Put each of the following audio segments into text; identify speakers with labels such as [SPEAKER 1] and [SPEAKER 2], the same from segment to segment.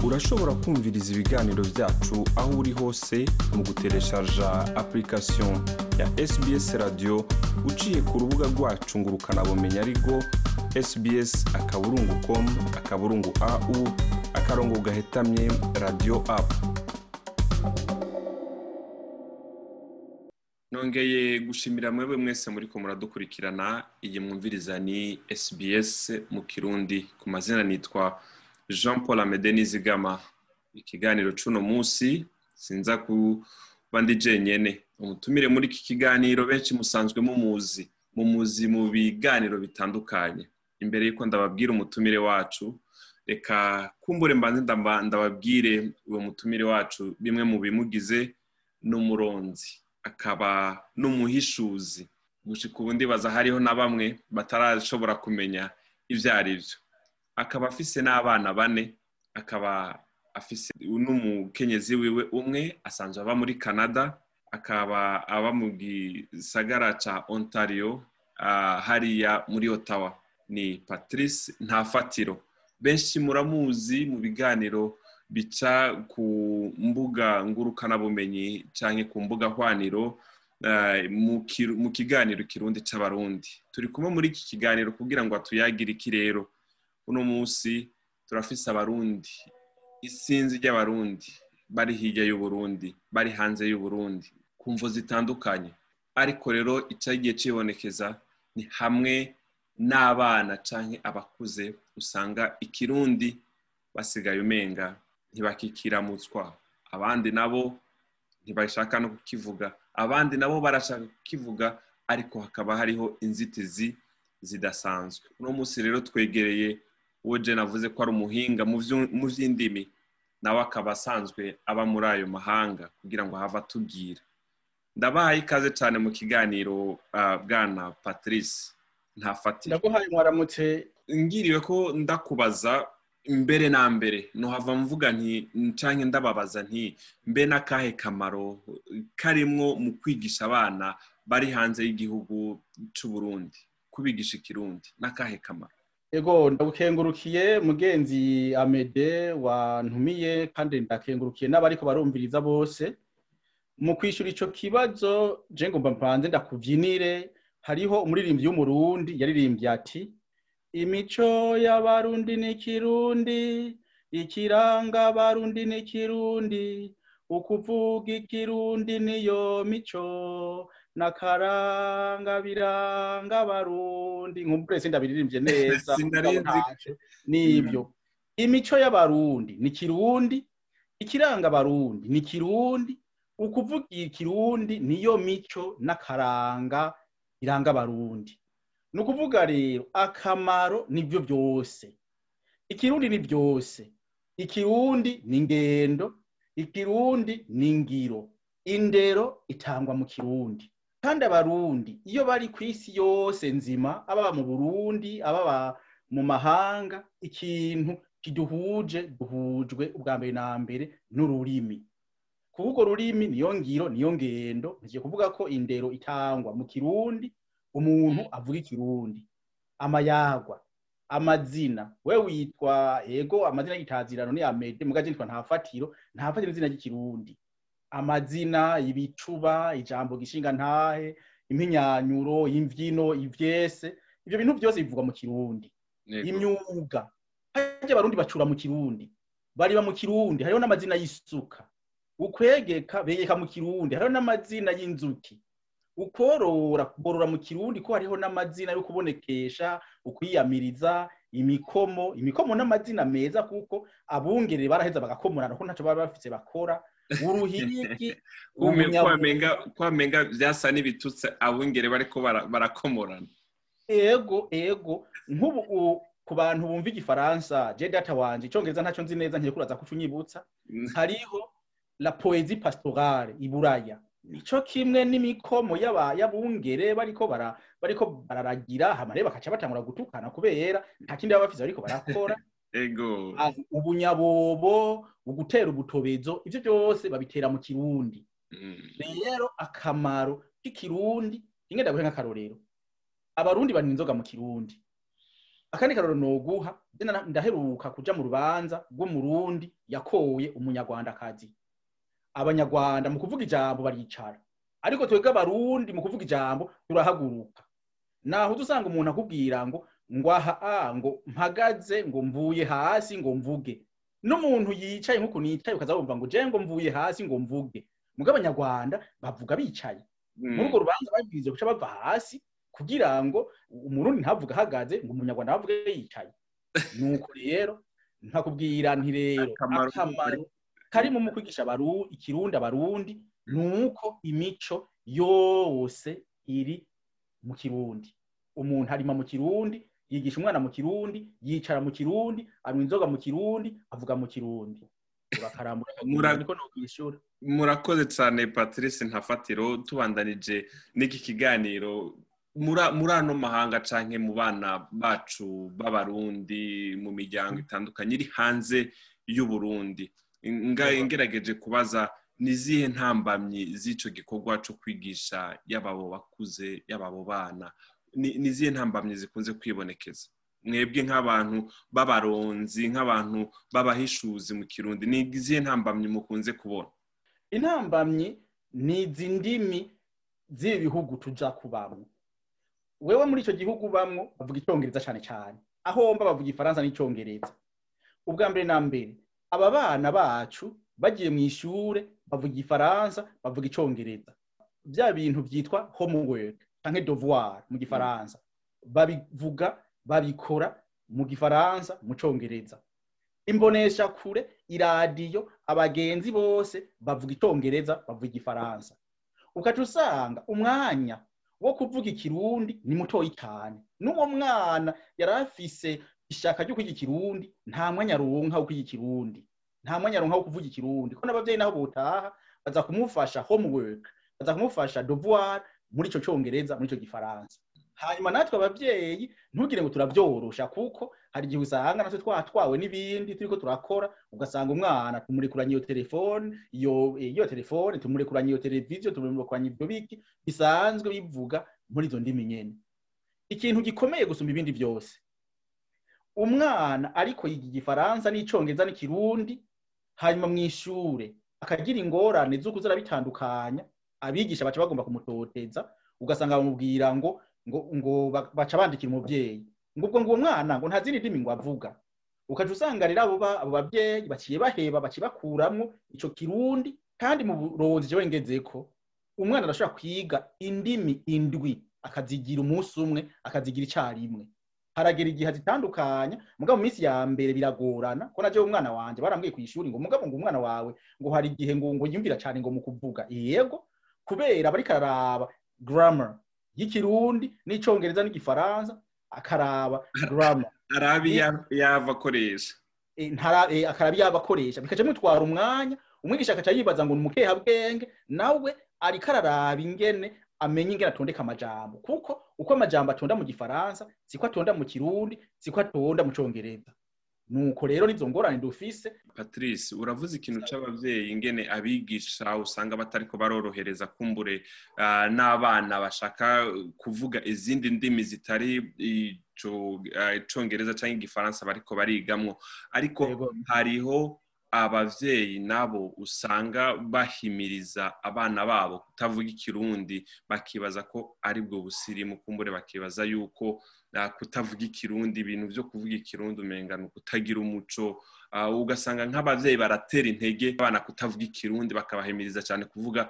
[SPEAKER 1] urashobora kumviriza ibiganiro byacu aho uri hose mu gutereshaja application ya sbs radio uciye ku rubuga rwacu ngo ukanabumenya ariko sbs akaburungu com akaburungu au akarongo gahetamye radio apu nongeye gushimira mwebwe mwese muri ko muradukurikirana iyi mwumviriza ni sbs mu kirundi ku mazina nitwa jean paul amede nizigama ikiganiro c'uno munsi sinza kuba ndi jenyene umutumire muri iki kiganiro benshi musanzwe mumuzi mumuzi mu biganiro bitandukanye imbere y'uko ndababwira umutumire wacu reka kumbure mbanze ndababwire uwo mutumire wacu bimwe mu bimugize n'umuronzi akaba n'umuhishuzi gushika ubu ndibaza hariho na bamwe batarashobora kumenya ibyo ari byo akaba afise n'abana bane akaba afise n'umukenyezi wiwe umwe asanzwe aba muri canada akaba aba mu gisagara ca ontario hariya muri ottawa ni patrice ntafatiro benshi muramuzi mu biganiro bica ku mbuga ngurukanabumenyi cyangwa ku mbuga hwaniro mu kiganiro kirundi cy'abarundi turi kumwe muri iki kiganiro kugira ngo atuyagire iki rero uno munsi turafise abarundi isinzi ry'abarundi bari hirya y'uburundi bari hanze y'uburundi ku mvu zitandukanye ariko rero icyagiye kibonekeza ni hamwe n'abana cyangwa abakuze usanga ikirundi basigaye umenga ntibakikiramutswa abandi nabo ntibashaka no kukivuga abandi nabo barashaka kukivuga ariko hakaba hariho inzitizi zidasanzwe uno munsi rero twegereye uwo jena avuze ko ari umuhinga mu by'indimi nawe akaba asanzwe aba muri ayo mahanga kugira ngo have atubwira ndabahaye ikaze cyane mu kiganiro bwana patrice ntafatire
[SPEAKER 2] ndaguhaye mwaramutse
[SPEAKER 1] ngiriwe ko ndakubaza mbere na mbere ntuhava mvuga nti ncange ndababaza nti mbe n'akahe kamaro karimwo mu kwigisha abana bari hanze y'igihugu cy'u Burundi kubigisha ikirundi n'akahe kamaro
[SPEAKER 2] ego ndagukengurukiye mugenzi amede wantumiye kandi ndakengurukiye n'abariko barumviriza bose mu kwishyura icyo kibazo je ngomba mpanze ndakubyinire hariho umuririmbyi w'umurundi yaririmbye ati imico y'abarundi ni kirundi ikiranga abarundi ni kirundi ukuvuga ikirundi niyo mico n'akaranga biranga abarundi nkumbure sindabiririmbye neza nibyo imico y'abarundi ni kirundi ikiranga abarundi ni kirundi ukuvuga ikirundi niyo mico n'akaranga biranga abarundi ni ukuvuga rero akamaro nibyo byose ikirundi ni byose ikirundi ni ingendo ikirundi ni ingiro indero itangwa mu kirundi kandi abarundi iyo bari ku isi yose nzima ababa mu burundi ababa mu mahanga ikintu kiduhuje duhujwe ubwa mbere na mbere n'ururimi kuvuga ururimi niyo ngiro niyo ngendo ntigiye kuvuga ko indero itangwa mu kirundi umuntu avuga ikirundi amayagwa amazina we witwa ego amazina y'itazirano ni amede mugaje nitwa ntafatiro ntafatiro izina ry'ikirundi amazina ibicuba ijambo gishinga ntahe impinyanyuro imvyino ivyese ivyo bintu byose bivugwa mu kirundi imyuga harya abarundi bacura mu kirundi bariba mu kirundi hariho n'amazina y'isuka ukwegeka begeka mu kirundi hariho n'amazina y'inzuki ukorora kuborora mu kirundi ko hariho n'amazina yo kubonekesha ukwiyamiriza imikomo imikomo n'amazina meza kuko abungere baraheza bagakomorana ko ntacyo baba bafise bakora uruhigi
[SPEAKER 1] kwamenga vyasa n'ibitutse abungere bariko barakomorana
[SPEAKER 2] ego ego nk'ubu ku bantu bumva igifaransa je data wanje icongereza ntacyo nzi neza ngiye kuraza kucunyibutsa hariho la poésie pastorale iburaya nico kimwe n'imikomo y'abungere bariko bara bariko bararagira hama rero bakaca batangura gutukana kubera nta kindi baba bafise bariko barakora
[SPEAKER 1] ego
[SPEAKER 2] ubunyabobo ugutera ubutobezo ivyo byose babitera mu kirundi rero akamaro k'ikirundi rimwe ndaguhe nk'akarorero abarundi banywa inzoga mu kirundi akandi karoro noguha ndaheruka kuja mu rubanza rw'umurundi yakoye umunyarwandakazi abanyarwanda mu kuvuga ijambo baricara ariko twebwe abarundi mu kuvuga ijambo turahaguruka naho usanga umuntu akubwira ngo ngo aha ngo mpagaze ngo mvuye hasi ngo mvuge n'umuntu yicaye nk'uko nicaye ukaza wumva ngo je ngo mvuye hasi ngo mvuge mugabo abanyarwanda bavuga bicaye muri urwo rubanza babwiriza guca bava hasi kugira ngo umurundi ntavuge ahagaze ngo umunyarwanda avuge yicaye nuko rero nkakubwira nti rero akamaro karimo mu kwigisha ikirundi abarundi nuko imico yose iri mu kirundi umuntu arima mu kirundi yigisha umwana mu kirundi yicara mu kirundi anywa inzoga mu kirundi avuga mu kirundi
[SPEAKER 1] murakoze cyane patrice ntafatiro tubandanije n'iki kiganiro muri ano mahanga cyangwa mu bana bacu b'abarundi mu miryango itandukanye iri hanze y'uburundi ngerageje kubaza ni izihe ntambamyi z'icyo gikorwa cyo kwigisha yaba abo bakuze yaba abo bana ni izihe ntambamyi zikunze kwibonekeza mwebwe nk'abantu b'abaronzi nk'abantu b'abahishuzi mu kirundi ni izihe ntambamyi mukunze kubona
[SPEAKER 2] intambamyi ni izi ndimi z'ibi bihugu tujya kubamo wewe muri icyo gihugu ubamwo bavuga icyongereza cyane cyane aho mba bavuga ifaransa n'icyongereza ubwa mbere na mbere aba bana bacu bagiye mu ishuri bavuga ifaransa bavuga icyongereza bya bintu byitwa homework cyangwa devoir mu gifaransa babivuga babikora mu gifaransa mu cyongereza imbonesha kure iradiyo abagenzi bose bavuga icyongereza bavuga igifaransa ukaca usanga umwanya wo kuvuga ikirundi ni mutoyi cyane n'uwo mwana yari afise ishaka ryo kwiga ikirundi nta mwanya aronka wo kwiga ikirundi nta mwanya aronka wo kuvuga ikirundi ko n'ababyeyi naho botaha baza kumufasha homework baza kumufasha devoir muri ico cyongereza muri ico gifaransa hanyuma natwe ababyeyi ntugire ngo turabyorosha kuko hari igihe usanga natwe twatwawe n'ibindi turiko turakora ugasanga umwana tumurekuranye iyo telefone iyo iyo telefone tumurekuranye iyo televiziyo tumurekuranye ibyo biki bisanzwe bivuga muri izo ndimi nyene ikintu gikomeye gusumba ibindi byose umwana ariko yiga igifaransa n'icongereza n'ikirundi hanyuma mu ishure akagira ingorane z'uko bitandukanya abigisha baca bagomba kumutoteza ugasanga bamubwira ngo ngo ngo baca bandikira umubyeyi ngo ubwo ngo uwo mwana ngo nta zindi ndimi ngo avuga ukaca usanga rero abo abo babyeyi baciye baheba baciye bakuramwo ico kirundi kandi mu buronzi jewe ngezeko umwana arashobora kwiga indimi indwi akazigira umunsi umwe akazigira icarimwe haragera igihe azitandukanya mugabo mu minsi ya mbere biragorana ko naje umwana wanje barambwiye kw'ishuri ngo mugabo ngo umwana wawe ngo hari igihe ngo ngo yumvira cyane ngo mu kuvuga yego kubera bariko araraba grammar y'ikirundi n'icongereza n'igifaransa akaraba grammar
[SPEAKER 1] arabi yava akoresha
[SPEAKER 2] akarabi yaba akoresha bikaca mutwara umwanya umwigisha akaca yibaza ngo ni umukehabwenge nawe ariko araraba ingene amenye ingene atondeka amajambo kuko uko amajambo atonda mu gifaransa siko atonda mu kirundi siko atonda mu congereza nuko rero nizo ngorane dufise
[SPEAKER 1] patrice uravuze ikintu c'abavyeyi ingene abigisha usanga batariko barorohereza kumbure uh, n'abana bashaka kuvuga izindi ndimi zitari icongereza uh, canke igifaransa bariko barigamwo ariko hariho abavyeyi nabo usanga bahimiriza abana babo kutavuga ikirundi bakibaza ko ari bwo busirimu kumbure bakibaza yuko kutavuga ikirundi ibintu byo kuvuga ikirundi umenga ni ukutagira umuco ugasanga nk'abavyeyi baratera intege abana kutavuga ikirundi bakabahimiriza cyane kuvuga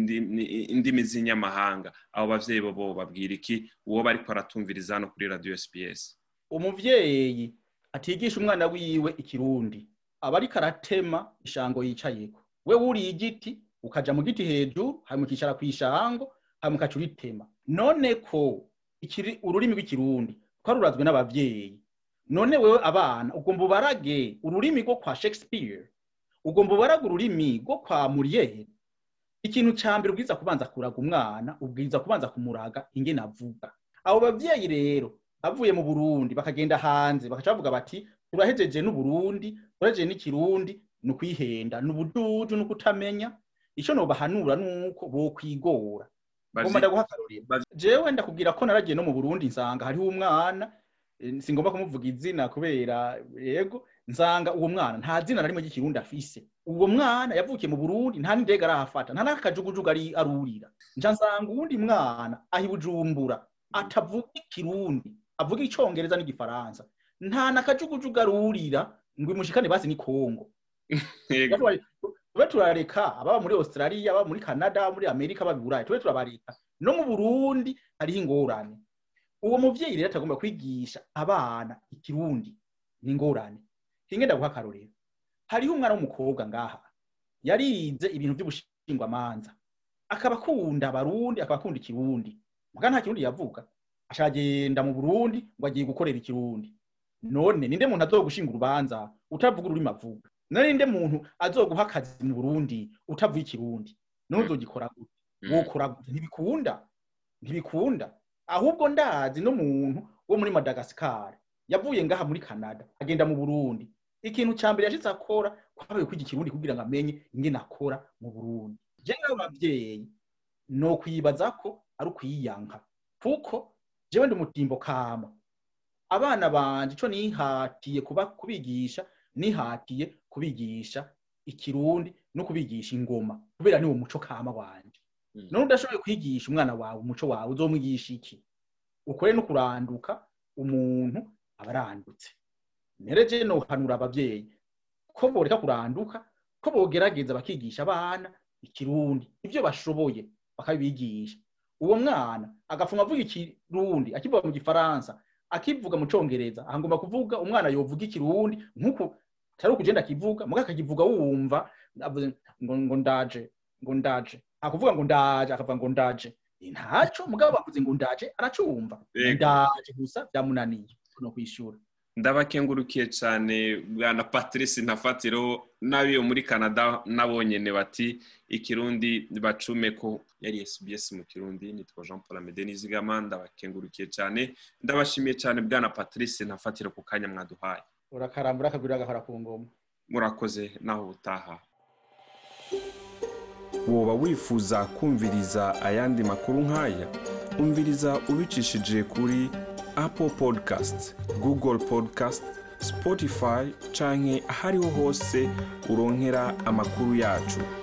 [SPEAKER 1] indimi z'inyamahanga abo bavyeyi bo babwira iki uwo bariko aratumviriza hano kuri radio SPS
[SPEAKER 2] umuvyeyi atigisha umwana wiwe ikirundi aba ariko aratema ishango yicayeko we wuriye igiti ukaja mu giti hejuru hanyuma ukicara kw'ishango hanyuma ukaca uritema none ko ikiri ururimi rw'ikirundi twarurazwe n'abavyeyi none wewe abana ugomba ubarage ururimi rwo kwa shakespeare ugomba ubarage ururimi rwo kwa muriere ikintu ca mbere ubwiza kubanza kuraga umwana ubwiza kubanza kumuraga ingene avuga abo bavyeyi rero bavuye mu burundi bakagenda hanze bakaca bavuga bati turahejeje n'uburundi turahejeje n'ikirundi ni ukwihenda ni ubududu ni ukutamenya ico nobahanura nuko bokwigora ngomba ndaguha akarorero jewe ndakubwira ko naragiye no mu burundi nsanga hariho umwana singomba kumuvuga izina kubera yego nsanga uwo mwana nta zina na rimwe ry'ikirundi afise uwo mwana yavukiye mu burundi nta n'indege arahafata nta n'akajugujugu ari arurira nca nsanga uwundi mwana ahi bujumbura atavuga ikirundi avuga icongereza n'igifaransa nta n'akajugujugu arurira ngo imushikane basi ni kongo tube turareka ababa muri australia ababa muri canada muri amerika babiburaye tube turabareka no mu burundi hariho ingorane uwo muvyeyi rero atagomba kwigisha abana ikirundi ni ingorane hinge ndaguha akarorero hariho umwana w'umukobwa ngaha yarize ibintu vy'ubushingwamanza akaba akunda abarundi akaba akunda ikirundi muga nta kirundi yavuga ashagenda mu burundi ngo agiye gukorera ikirundi none ninde muntu azogushinga urubanza utavuga ururimi avuga none ninde muntu azoguha akazi mu burundi utavuga ikirundi none uzogikora gute wokora gute ntibikunda ntibikunda ahubwo ndazi n'umuntu wo muri madagascar yavuye ngaha muri canada agenda mu burundi ikintu ca mbere yashitse akora kwabaye kwiga ikirundi kugira ngo amenye ingene akora mu burundi je nawe bavyeyi no kwibaza ko ari ukwiyanka kuko jewe ndi umutimbo kama abana banje ico nihatiye kuba kubigisha nihatiye kubigisha ikirundi no kubigisha ingoma kubera ni wo muco kama wanje none udashoboye kwigisha umwana wawe umuco wawe uzomwigisha iki ukore no kuranduka umuntu aba arandutse nereje nohanura abavyeyi ko boreka kuranduka ko bogerageza bakigisha abana ikirundi ivyo bashoboye bakabibigisha uwo mwana agafuma avuga ikirundi akivuga mu gifaransa akivuga mu congereza ahangomba kuvuga umwana yovuga ikirundi nk'uko atari ukugenda akivuga muga akakivuga wumva ngo ngo ndaje ngo ndaje akuvuga ngo ndaje akavuga ngo ndaje ntaco mugabo bavuze ngo ndaje aracumva ndaje gusa byamunaniye no kwishura
[SPEAKER 1] ndabakengurukiye cyane bwana patrice ntafatiro n'abiyo muri canada nabonyene bati ikirundi bacume ko yari sbs mu kirundi nitwa jean paul amede nizigama ndabakengurukiye cyane ndabashimiye cyane bwana patrice ntafatiro ku kanya mwaduhaye
[SPEAKER 2] urakarambura akagurira agahora ku ngoma
[SPEAKER 1] murakoze naho ubutaha
[SPEAKER 3] woba wifuza kumviriza ayandi makuru nk'aya umviriza ubicishije kuri apple podcast google podcast spotify canke ahariho hose uronkera amakuru yacu